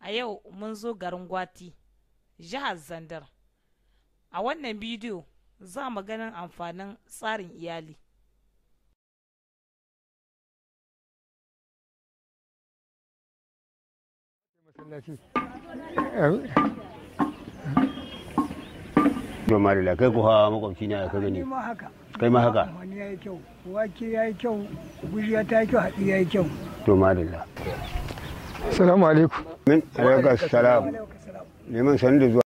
a yau mun zo garin gwati jihar zandar a wannan bidiyo za mu ganin amfanin tsarin iyali Noma da kai ku hawa makwabci ne ka gani. ma haka Kai ma haka. wani ya yi kyau wake ya yi kyau gujiya ta yi kyau haɗi ya yi kyau To madalla. Salamu alaikum. Min alaikum salam. Neman sanin da zuwa.